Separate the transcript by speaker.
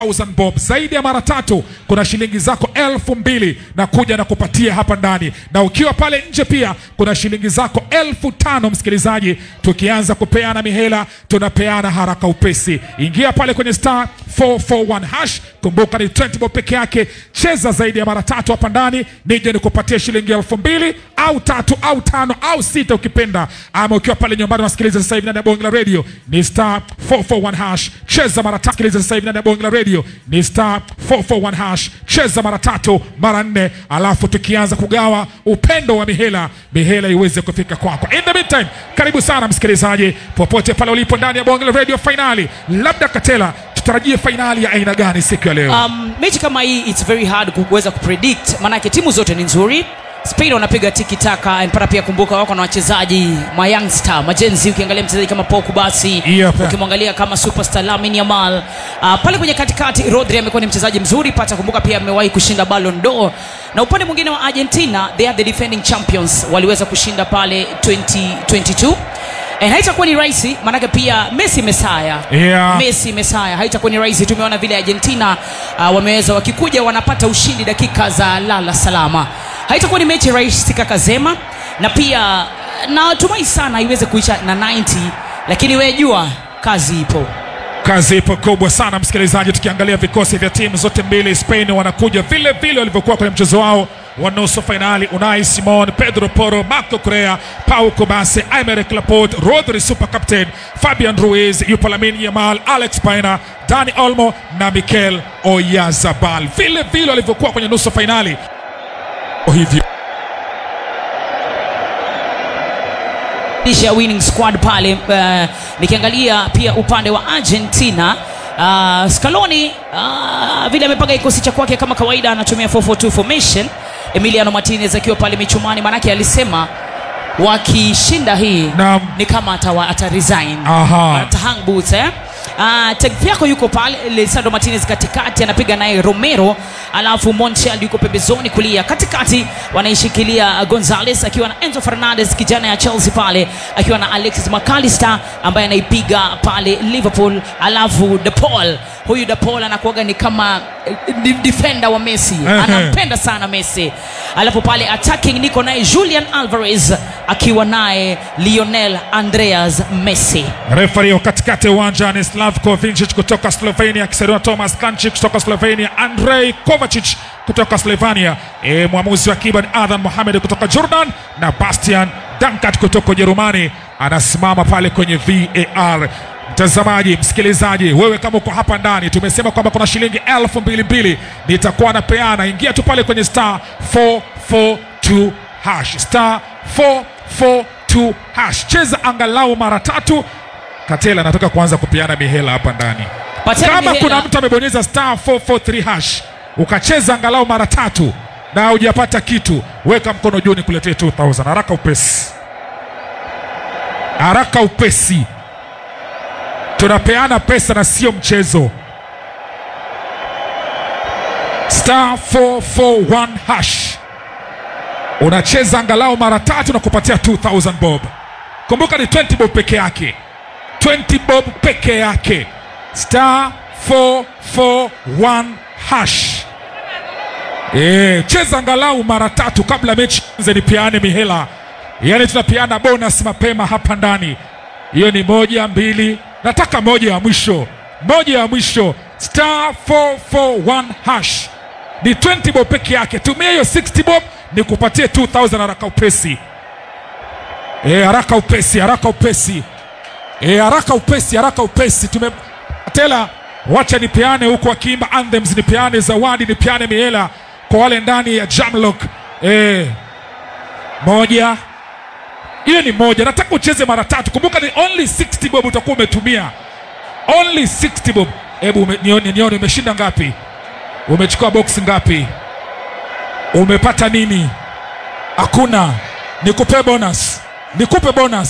Speaker 1: 1000 bob zaidi ya mara tatu kuna shilingi zako elfu mbili na kuja na kupatia hapa ndani na ukiwa pale nje pia kuna shilingi zako elfu tano msikilizaji tukianza kupeana mihela tunapeana haraka upesi ingia pale kwenye star 441 hash kumbuka ni 20 bob peke yake cheza zaidi ya mara tatu hapa ndani nije nikupatie shilingi elfu mbili au tatu au tano au sita ukipenda ama ukiwa pale nyumbani unasikiliza sasa hivi ndani ya bonge la radio ni star 441 hash cheza mara tatu sikiliza sasa hivi ndani ya bonge la radio ni star 441 hash cheza mara tatu mara nne alafu tukianza kugawa upendo wa mihela mihela iweze kufika kwako in the meantime karibu sana msikilizaji popote pale ulipo ndani ya bonge la radio fainali labda katela tutarajie fainali ya aina gani siku ya leo
Speaker 2: um, mechi kama hii it's very hard kuweza kupredict maanake timu zote ni nzuri spain wanapiga tiki taka mpaka pia kumbuka wako na wachezaji ma youngster majenzi ukiangalia mchezaji kama poku basi
Speaker 1: Yep.
Speaker 2: ukimwangalia kama superstar lamin yamal uh, pale kwenye katikati rodri amekuwa ni mchezaji mzuri pata kumbuka pia amewahi kushinda ballon d'or na upande mwingine wa argentina they are the defending champions waliweza kushinda pale 2022 Eh, haitakuwa ni rahisi maanake pia messi mesaya
Speaker 1: Yeah.
Speaker 2: messi mesaya haitakuwa ni rahisi tumeona vile argentina uh, wameweza wakikuja wanapata ushindi dakika za lala salama haitakuwa ni mechi rahisi kaka zema na pia natumai sana iweze kuisha na 90 lakini wewe jua kazi ipo
Speaker 1: kazi ipo kubwa sana msikilizaji tukiangalia vikosi vya timu zote mbili spain wanakuja vile vile walivyokuwa kwenye mchezo wao wa nusu fainali unai simon pedro poro marco correa pau kobase imeric laporte rodri super captain fabian ruiz yupo lamin yamal alex paina dani olmo na mikel oyazabal vile vile walivyokuwa kwenye nusu fainali hivyo
Speaker 2: lisha winning squad pale uh, nikiangalia pia upande wa argentina uh, scaloni uh, vile amepanga kikosi cha kwake kama kawaida anatumia 442 formation emiliano martinez akiwa pale michumani manake alisema wakishinda hii
Speaker 1: Naam.
Speaker 2: ni kama atawa, ata resign
Speaker 1: Aha.
Speaker 2: atahang boots eh? Uh, Tagliafico yuko pale Lisandro Martinez katikati anapiga naye Romero alafu Montiel yuko pembezoni kulia katikati wanaishikilia Gonzales akiwa na Enzo Fernandez kijana ya Chelsea pale akiwa na Alexis McAllister ambaye anaipiga pale Liverpool alafu De Paul huyu De Paul anakuwaga ni kama eh, di- defender wa Messi
Speaker 1: Ehe.
Speaker 2: anampenda sana Messi alafu pale attacking niko naye Julian Alvarez akiwa naye Lionel Andreas Messi
Speaker 1: refari wa katikati ya uwanja ni Slavko Vincic kutoka Slovenia akisaidiwa na Thomas Kanchik kutoka Slovenia, Andrei Kovacic kutoka Slovenia, e, mwamuzi wa akiba ni Adhan Mohamed kutoka Jordan na Bastian Dankat kutoka Ujerumani anasimama pale kwenye VAR. Mtazamaji, msikilizaji, wewe kama uko hapa ndani, tumesema kwamba kuna shilingi elfu mbili mbili nitakuwa napeana. Ingia tu pale kwenye star 442 hash star 442 hash, cheza angalau mara tatu. Katela anataka kuanza kupeana mihela hapa ndani.
Speaker 2: Patiana
Speaker 1: Kama
Speaker 2: mihela.
Speaker 1: kuna mtu amebonyeza star 443 hash ukacheza angalau mara tatu na hujapata kitu, weka mkono juu nikuletee 2000 haraka upesi, haraka upesi. Tunapeana pesa na sio mchezo. Star 441 hash unacheza angalau mara tatu na kupatia 2000 bob. Kumbuka ni 20 bob peke yake, 20 bob peke yake. Star 441 hash. E, cheza angalau mara tatu kabla mechi anze, nipeane mihela, yaani tunapeana bonus mapema hapa ndani. Hiyo ni moja mbili, nataka moja ya mwisho, moja ya mwisho. Star 441 hash ni 20 bob peke yake. Tumia hiyo 60 bob ni kupatie 2000 haraka upesi. E, haraka upesi, haraka upesi. E, haraka upesi, haraka upesi. Tume tela, wacha nipeane huku akiimba anthems, nipeane zawadi, nipeane mihela kwa wale ndani ya Jamlock. E, moja hiyo ni moja. Nataka ucheze mara tatu. Kumbuka ni only 60 bob utakuwa umetumia, only 60 bob. Hebu ume- nione, nione umeshinda ngapi, umechukua box ngapi, umepata nini? Hakuna. Nikupe bonus, nikupe bonus.